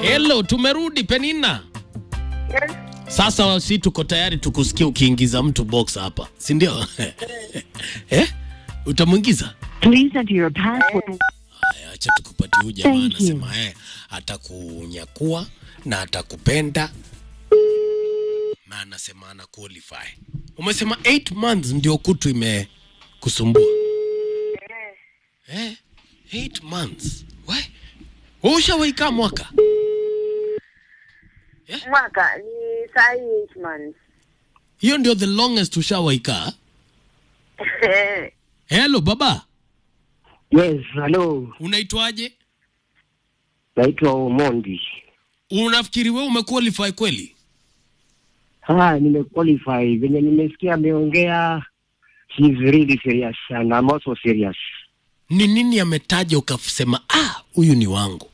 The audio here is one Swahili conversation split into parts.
Hello, tumerudi Penina. Yes. Sasa si tuko tayari tukusikia ukiingiza mtu box hapa, si ndio? eh? Utamwingiza? Please enter your password. Haya, acha tukupatie huyu jamaa Thank you. anasema eh, atakunyakua na atakupenda na anasema ana qualify. Umesema 8 months ndio kutu imekusumbua. Eh, 8 months. We, wewe ushawaika mwaka? Mwaka ni saa hii eight months. Hiyo ndio the longest ushawaika? Hello baba, Yes, hello. unaitwaje? Naitwa Omondi. Unafikiri wewe umequalify kweli? Ah, nimequalify. Venye nimesikia ameongea, she is really serious and I'm also serious. Ni nini ametaja ukasema ah, huyu ni wangu?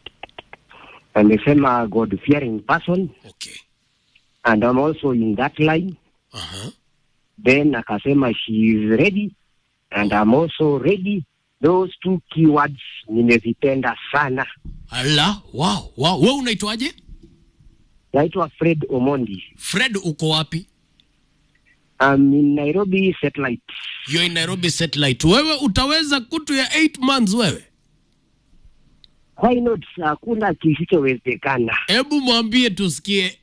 Amesema God fearing person Okay. and I'm also in that line. Aha. Then akasema she is ready and I'm also ready. Those two keywords nimezipenda sana. Ala, wow, wow. Wewe unaitwaje? Naitwa Fred Omondi. Fred uko wapi? I'm in Nairobi satellite. You're in Nairobi satellite. Wewe utaweza kutu ya 8 months wewe? Why not? Hakuna kisichowezekana. Hebu mwambie tusikie.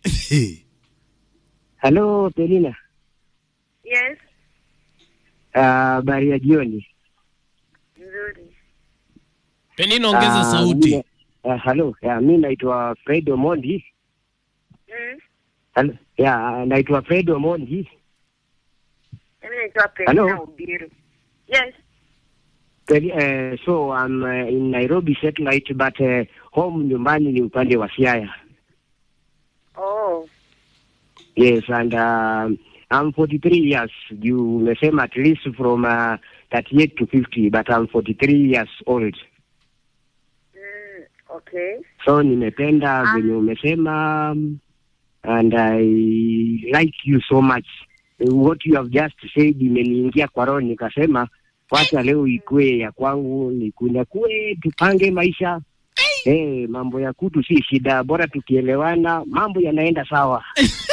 Hello, Pelina. Yes, Habari ya jioni. nzuri. Penina ongeza Ah, sauti. mimi- ah, Hello, ya, mi naitwa Fred Omondi. Mm. Hello, ya, naitwa Fred Omondi. Mimi naitwa Hello? Penina Ubiru. Yes. Peli- eh, so I'm uh, in Nairobi satellite but uh, home nyumbani ni upande wa Siaya. Oh. Yes, and uh, I'm 43 years. You umesema at least from uh, 38 to 50 but I'm 43 years old. Mm. Okay. So nimependa Ah. venye umesema um, and I like you so much. What you have just said imeniingia kwa roho, nikasema wacha leo ikue ya kwangu, nikunyakue, tupange maisha. Hey, mambo ya kutu si shida, bora tukielewana mambo yanaenda sawa.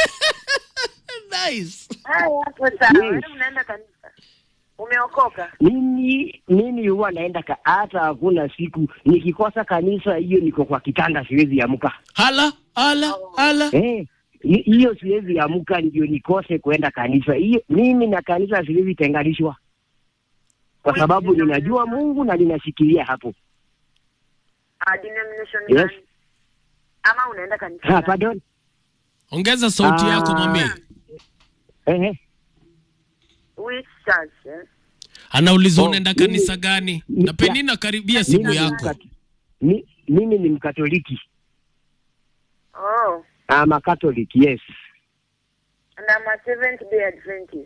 Nice. Haya, hapo sawa. Yes. Wewe unaenda kanisa? Umeokoka? Mimi mimi huwa naenda ka, hata hakuna siku nikikosa kanisa, hiyo niko kwa kitanda, siwezi amka. Hala, hala, hala. Eh, hi- hiyo siwezi amka ndio nikose kuenda kanisa. Hiyo mimi na kanisa siwezi tenganishwa, kwa sababu ninajua Mungu na ninashikilia hapo. Ah, denomination Yes. gani? Ama unaenda kanisa? Ha, gani? pardon. Ongeza sauti Ah. yako mami. Eh, eh. Which church? Eh? Anauliza Oh, unaenda mimi- kanisa gani? mi- Na Penina karibia simu Mimi ni yako. mkat- mi- mimi ni Mkatoliki. Oh. I'm a Catholic, yes. And I'm a Seventh Day Adventist.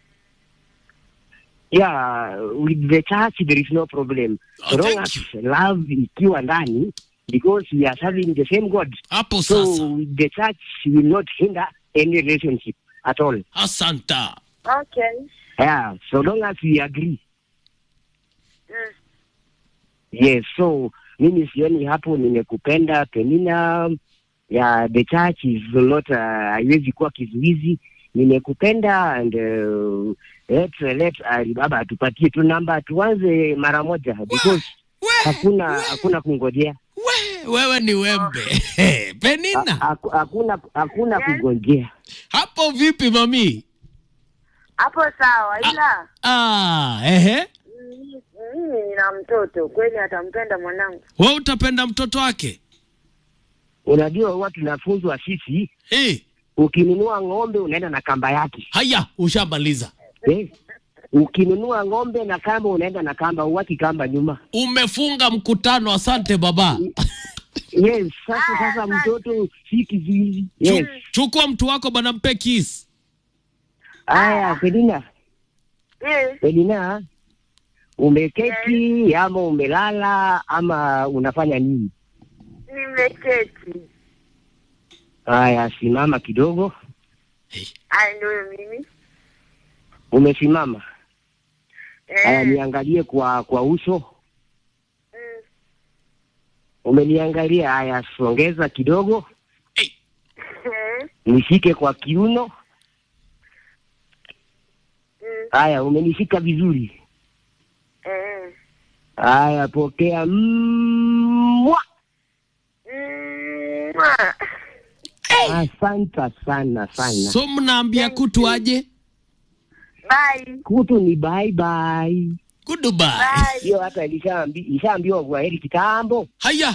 Yeah, with the church there is no problem. Oh, So long thank as love ikiwa ndani because we are serving the same God. Hapo So sasa. the church will not hinder any relationship at all. Asanta. Okay. Yeah, so long as we agree. Mm. Yes, so mimi sioni hapo nimekupenda Penina. Yeah, the church is not uh, haiwezi kuwa kizuizi. Nimekupenda and uh, let let Alibaba atupatie tu namba tuanze mara moja because We, hakuna hakuna kungojea. we, wewe ni wembe. Ha- Penina. haku- Hakuna hakuna Yes. kungojea. Hapo vipi mami? Hapo sawa, ila Ah, ehe. mimi mimi nina mtoto kweli, atampenda mwanangu. Wewe utapenda mtoto wake? Unajua huwa tunafunzwa sisi, Eh, ukinunua ng'ombe unaenda na kamba yake haya ushamaliza. eh? Ukinunua ng'ombe na kamba unaenda na kamba, uwaki kamba nyuma. Umefunga mkutano, asante baba. Yes, sasa sasa mtoto si kizuizi. Yes. Chukua mtu wako bana, mpe kiss. Haya, Pedina, Yes. Pedina, umeketi ama umelala ama unafanya nini? Nimeketi. Haya, simama kidogo. Aya, ndio mimi. Umesimama. Haya, Eh. niangalie kwa kwa uso. Mm. umeniangalia. Haya, songeza kidogo, Eh, nishike kwa kiuno. mm, Haya, umenishika vizuri. eh, Haya, pokea. Mwa! mm, mwah. Asante sana sana. So mnaambia kutu aje? Bye. Kutu ni bye bye. Goodbye. Bye. Hiyo hata ilishaambi- ilishaambiwa kwa heri kitambo. Haya.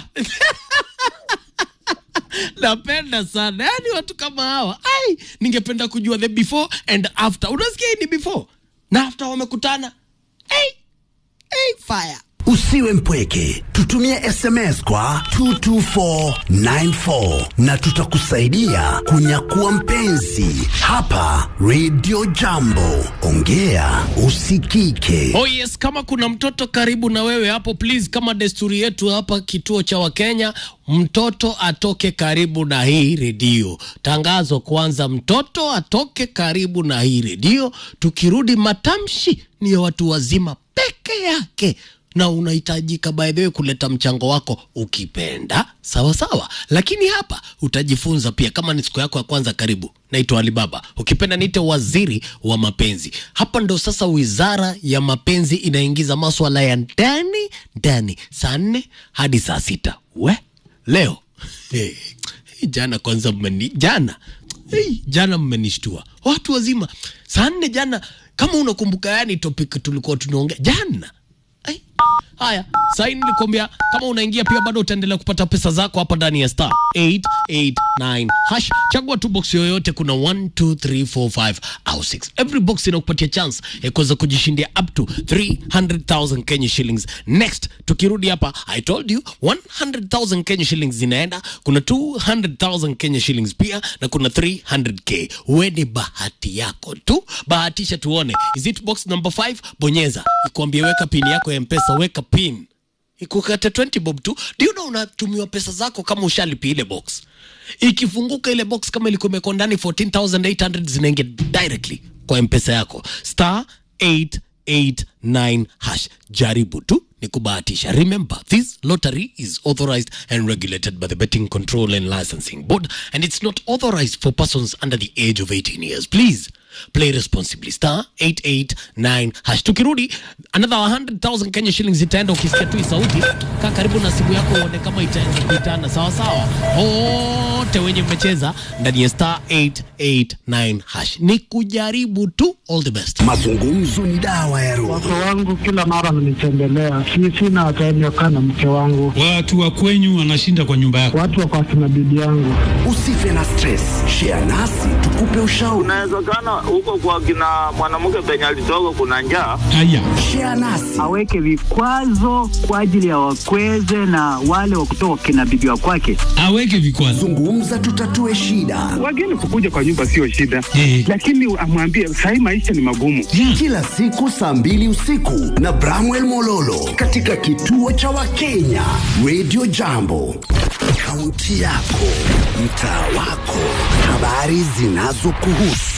Napenda sana yaani watu kama hawa. Ai, ningependa kujua the before and after. Unasikia hii ni before na after wamekutana. Hey, hey, fire. Usiwe mpweke, tutumie SMS kwa 22494 na tutakusaidia kunyakua mpenzi hapa Radio Jambo. Ongea usikike. Oh yes, kama kuna mtoto karibu na wewe hapo, please, kama desturi yetu hapa kituo cha Wakenya, mtoto atoke karibu na hii redio. Tangazo kwanza, mtoto atoke karibu na hii redio. Tukirudi, matamshi ni ya watu wazima peke yake na unahitajika by the way kuleta mchango wako ukipenda, sawa sawa, lakini hapa utajifunza pia. Kama ni siku yako ya kwanza, karibu. Naitwa Alibaba, ukipenda niite waziri wa mapenzi. Hapa ndo sasa wizara ya mapenzi inaingiza maswala ya ndani ndani, saa nne hadi saa sita. We leo hey, jana kwanza mmeni jana hey, jana mmenishtua watu wazima saa nne jana, kama unakumbuka, yani topic tulikuwa tunaongea jana Ai. Haya, saini nilikwambia kama unaingia pia bado utaendelea kupata pesa zako hapa ndani ya star 889 hash. Chagua tu box yoyote, kuna 1 2 3 4 5 au 6. Every box inakupatia chance ya kuweza kujishindia up to 300,000 Kenya shillings. Next, tukirudi hapa, I told you 100,000 Kenya shillings zinaenda, kuna 200,000 Kenya shillings pia na kuna 300k. Uwe ni bahati yako tu, bahatisha tuone. Is it box number 5? Bonyeza ikuambie weka pin yako ya mpesa, weka pin ikukate 20 bob tu. Ndio na unatumiwa pesa zako kama ushalipia ile box. Ikifunguka ile box kama ilikuwa imekuwa ndani 14800 zinaingia directly kwa mpesa yako star 889 hash. Jaribu tu ni kubahatisha. Remember, this lottery is authorized and regulated by the Betting Control and Licensing Board and it's not authorized for persons under the age of 18 years. Please play responsibly. Star 889 hash. Tukirudi another 100,000 Kenya shillings itaenda. Ukisikia tu hii sauti, kaa karibu na simu yako uone kama itaanza kuitana sawa sawa. Wote wenye mmecheza ndani ya star 889 hash, ni kujaribu tu. All the best. Mazungumzo ni dawa ya roho. Wake wangu kila mara wananitembelea, si sina time ya kukaa na mke wangu, Watu wa kwenyu wanashinda kwa nyumba yako. watu wako akina bibi yangu. Usife na stress, share nasi tukupe ushauri. Inawezekana huko kwa kina mwanamke penye alitoka kuna njaa. Haya, Share nasi aweke vikwazo kwa ajili ya wakweze na wale wa kutoka kina bibi wa kwake. aweke vikwazo. zungumza, tutatue shida. Wageni kukuja kwa nyumba sio shida, Eh. lakini amwambie sahii maisha ni magumu. Yeah. Kila siku saa mbili usiku na Bramwell Mololo katika kituo cha Wakenya Radio Jambo, kaunti yako, mtaa wako, habari zinazokuhusu,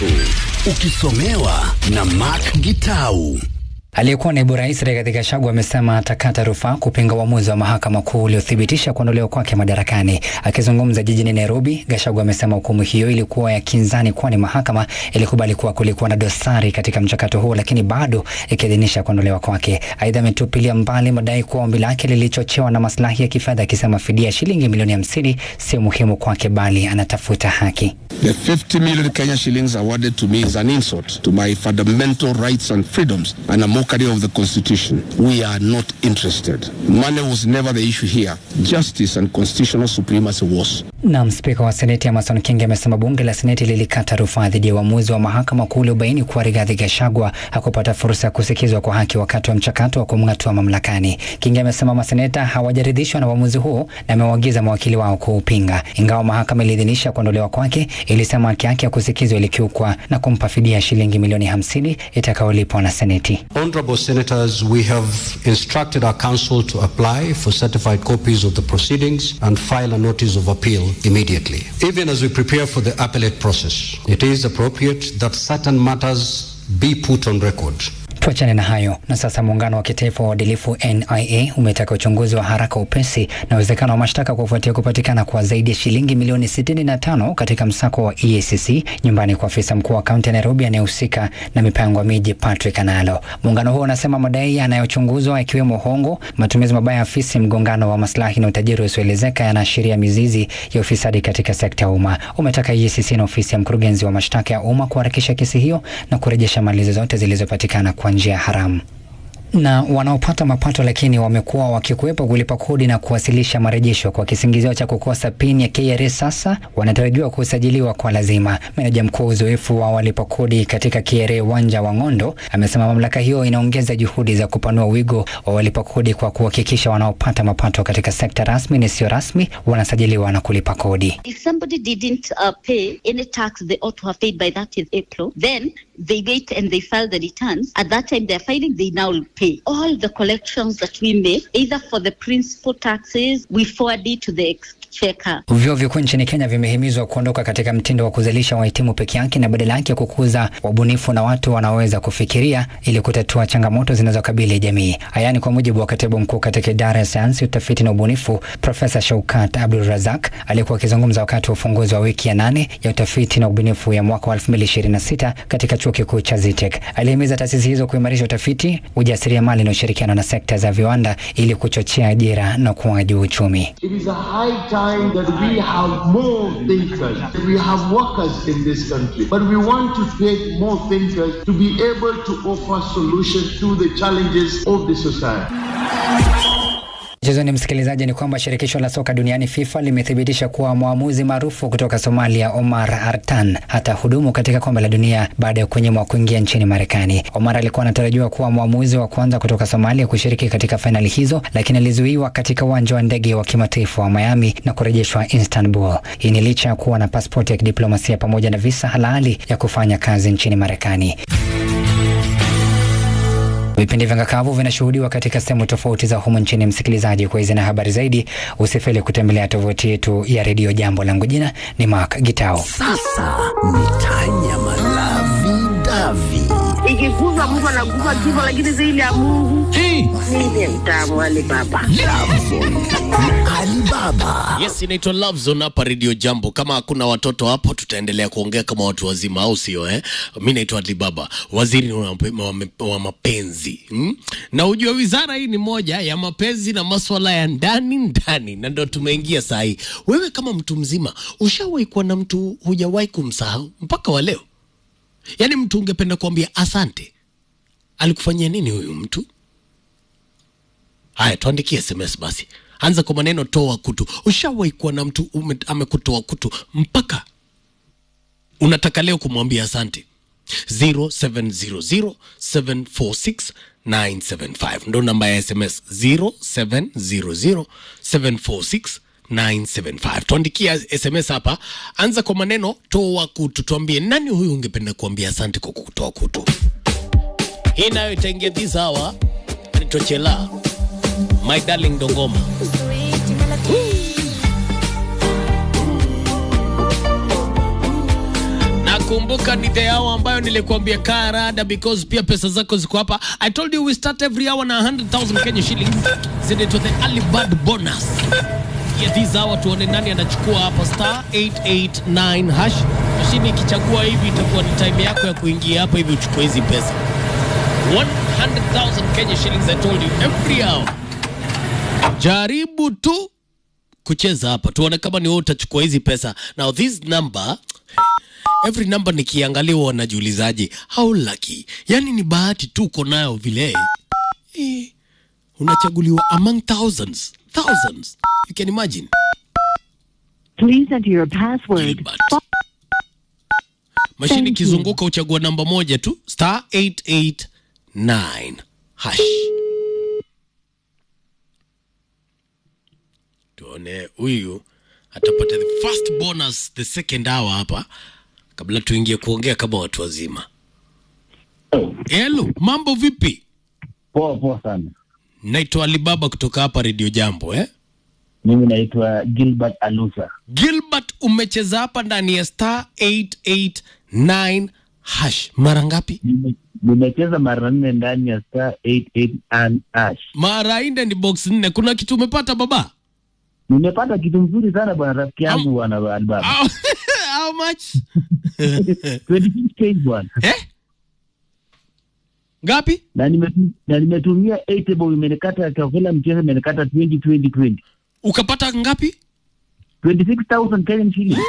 ukisomewa na Mark Gitau. Aliyekuwa naibu rais Rigathi Gachagua amesema atakata rufaa kupinga uamuzi wa mahakama kuu uliothibitisha kuondolewa kwake madarakani. Akizungumza jijini Nairobi, Gachagua amesema hukumu hiyo ilikuwa ya kinzani, kwani mahakama ilikubali kuwa kulikuwa na dosari katika mchakato huo, lakini bado ikiidhinisha kuondolewa kwake. Aidha, ametupilia mbali madai kuwa ombi lake lilichochewa na maslahi ya kifedha, akisema fidia ya shilingi milioni hamsini sio muhimu kwake, bali anatafuta haki. The 50 million Kenya shillings awarded to me is an insult to my fundamental rights and freedoms and a mockery of the Constitution. We are not interested. Money was never the issue here. Justice and constitutional supremacy was. Naam, spika wa seneti Amason Kingi amesema bunge la seneti lilikata rufaa dhidi ya uamuzi wa mahakama kuu uliobaini kuwa Rigathi Gachagua hakupata fursa ya kusikizwa kwa haki wakati wa mchakato wa kumng'atua mamlakani. Kingi amesema maseneta hawajaridhishwa na uamuzi huo na amewaagiza mawakili wao kuupinga. Ingawa mahakama iliidhinisha kuondolewa kwake, ilisema haki yake ya kusikizwa ilikiukwa na kumpa fidia ya shilingi milioni hamsini itakayolipwa na seneti. Honorable Senators, we have instructed our counsel to apply for certified copies of the proceedings and file a notice of appeal immediately. Even as we prepare for the appellate process, it is appropriate that certain matters be put on record. Tuachane na hayo na sasa. Muungano wa kitaifa wa uadilifu NIA umetaka uchunguzi wa haraka, upesi na uwezekano wa mashtaka kufuatia kupatikana kwa zaidi ya shilingi milioni 65 katika msako wa EACC nyumbani kwa afisa mkuu wa kaunti ya Nairobi anayehusika na mipango ya miji Patrick Analo. Muungano huo unasema madai yanayochunguzwa ikiwemo hongo, matumizi mabaya ya afisi, mgongano wa maslahi na utajiri usioelezeka yanaashiria mizizi ya ufisadi katika sekta ya umma. Umetaka EACC na ofisi ya mkurugenzi wa mashtaka ya umma kuharakisha kesi hiyo na kurejesha mali zozote zilizopatikana kwa njia haramu na wanaopata mapato lakini wamekuwa wakikwepa kulipa kodi na kuwasilisha marejesho kwa kisingizio cha kukosa pin ya KRA sasa wanatarajiwa kusajiliwa kwa lazima. Meneja mkuu uzoefu wa walipa kodi katika KRA Wanja wa Ng'ondo amesema mamlaka hiyo inaongeza juhudi za kupanua wigo wa walipa kodi kwa kuhakikisha wanaopata mapato katika sekta rasmi na isiyo rasmi wanasajiliwa na kulipa kodi. If somebody didn't uh, pay any tax they ought to have paid by 30th April, then they wait and they file the returns. At that time they're filing, they now pay. All the collections that we make, either for the principal taxes, we forward it to the exchequer. Vyuo vikuu nchini Kenya vimehimizwa kuondoka katika mtindo wa kuzalisha wahitimu peke yake na badala yake kukuza wabunifu na watu wanaoweza kufikiria ili kutatua changamoto zinazokabili jamii. Haya ni kwa mujibu wa katibu mkuu katika idara ya sayansi, utafiti na ubunifu, Profesa Shaukat Abdul Razak aliyekuwa akizungumza wakati wa ufunguzi wa wiki ya nane ya utafiti na ubunifu ya mwaka wa 2026 katika chuo kikuu cha Zitek. Alihimiza taasisi hizo kuimarisha utafiti, ujasiriamali na ushirikiano na sekta za viwanda ili kuchochea ajira na ukuaji wa uchumi. It is a high time that we have more thinkers. We have workers in this country, but we want to create more thinkers to be able to offer solutions to the challenges of the society. Mchezoni msikilizaji, ni kwamba shirikisho la soka duniani FIFA limethibitisha kuwa mwamuzi maarufu kutoka Somalia Omar Artan hata hudumu katika kombe la dunia baada ya kunyimwa kuingia nchini Marekani. Omar alikuwa anatarajiwa kuwa mwamuzi wa kwanza kutoka Somalia kushiriki katika fainali hizo, lakini alizuiwa katika uwanja wa ndege wa kimataifa wa Miami na kurejeshwa Istanbul. Hii ni licha ya kuwa na pasipoti ya kidiplomasia pamoja na visa halali ya kufanya kazi nchini Marekani. Vipindi vya ngakavu vinashuhudiwa katika sehemu tofauti za humu nchini. Msikilizaji, kwa hizi na habari zaidi, usifeli kutembelea tovuti yetu ya redio Jambo. Langu jina ni Mark Gitao. Sasa mitanya malavi davi Ikikuza Mungu anakufa kifo, lakini zaidi ya Mungu mimi mtamu Ali Baba. Alibaba. Yes, inaitwa Love Zone hapa Radio Jambo. Kama hakuna watoto hapo, tutaendelea kuongea kama watu wazima, au sio? Eh, mi naitwa Alibaba, waziri wa mape- wa mape- wa mapenzi hmm? na ujua wizara hii ni moja ya mapenzi na maswala ya ndani ndani, na ndo tumeingia saa hii. Wewe kama mtu mzima, ushawahi kuwa na mtu hujawahi kumsahau mpaka wa leo? Yaani mtu ungependa kuambia asante, alikufanyia nini huyu mtu? Haya, tuandikie SMS basi, anza kwa maneno toa kutu. Ushawahi kuwa na mtu ume, amekutoa kutu mpaka unataka leo kumwambia asante? 0700746975 ndo namba ya SMS 0700746975. Tuandikia SMS hapa, anza kwa maneno toa kutu, tuambie nani huyu ungependa kuambia asante kwa kutoa kutu. Hii nayo itaingia this hour, nitochela my darling Dongoma. Nakumbuka ni the hour ambayo nilikuambia kaa rada because pia pesa zako ziko hapa. I told you we start every hour na 100,000 Kenya shillings. Zinaitwa the early bird bonus. Yeah, this hour tuone nani anachukua hapa star 889 hash. Mashini ikichagua hivi itakuwa ni time yako ya kuingia hapa hivi uchukue hizi pesa. 100,000 Kenya shillings I told you every hour. Jaribu tu kucheza hapa tuone kama ni wewe utachukua hizi pesa. Now this number every number nikiangalia huwa wanajiulizaje how lucky, yani ni bahati tu uko nayo vile eh, unachaguliwa among thousands thousands, you can imagine. Please enter your password. Mashini Thank you. ikizunguka uchagua namba moja tu star 889 hash. Tuone huyu atapata the first bonus the second hour hapa, kabla tuingie kuongea kama watu wazima. Hello, mambo vipi? Poa poa sana. Naitwa Alibaba kutoka hapa Radio Jambo eh? Mimi naitwa Gilbert Alusa. Gilbert, umecheza hapa ndani ya star 889 hash mara ngapi Nime- nimecheza mara nne ndani ya star 88 and ash mara nne ni box nne kuna kitu umepata baba nimepata kitu mzuri sana bwana rafiki yangu bwana Alibaba how much 26k bwana eh ngapi na nimetu- na nimetumia 8 bob imenikata kwa kila mchezo imenikata 20 20 20 ukapata ngapi 26000 Kenyan shillings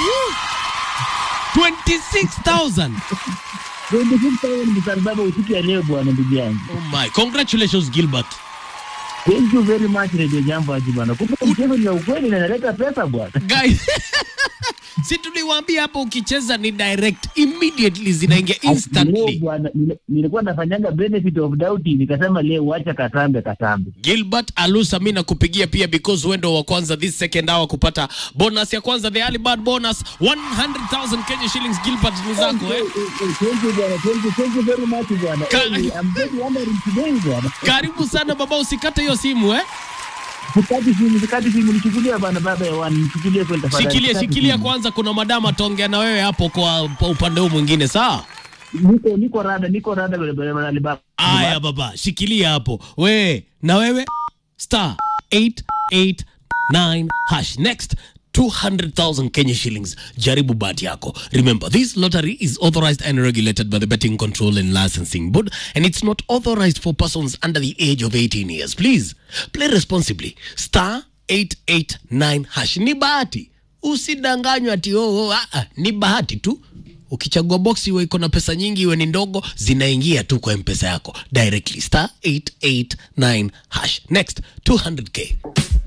26000 26000 msarbaba usiku ya leo bwana ndugu yangu oh my congratulations gilbert thank you very much radio jambo aji bwana kumbe mchezo ni ya ukweli na inaleta pesa bwana guys si tuliwaambia hapo ukicheza ni direct immediately zinaingia Leo instantly bwana nile- nilikuwa nafanyanga benefit of doubt nikasema leo wacha katambe katambe gilbert alusa mi nakupigia pia because wendo wa kwanza this second hour kupata bonus ya kwanza the early bird bonus 100000 kenya shillings gilbert ni zako eh? thank you bwana thank you thank you very much bwana Ka- Hey, I'm very honored today bwana karibu sana baba usikate hiyo simu eh? sikati simu sikati simu nichukulie bwana baba ya wani nichukulie kweli tafadhali shikilia Sikati shikilia simu. kwanza kuna madama ataongea na wewe hapo kwa, kwa upande huu mwingine sawa niko niko rada niko rada bwana bwana Alibaba aya baba shikilia hapo we na wewe star 889 hash next 200,000 Kenya shillings. Jaribu bahati yako. Remember, this lottery is authorized and regulated by the Betting Control and Licensing Board, and it's not authorized for persons under the age of 18 years. Please play responsibly. Star 889 hash. Ni bahati, usidanganywa ati oh, oh, ah, ah, ni bahati tu. Ukichagua box iwe iko na pesa nyingi iwe ni ndogo, zinaingia tu kwa mpesa yako directly. Star 889 hash. Next 200k.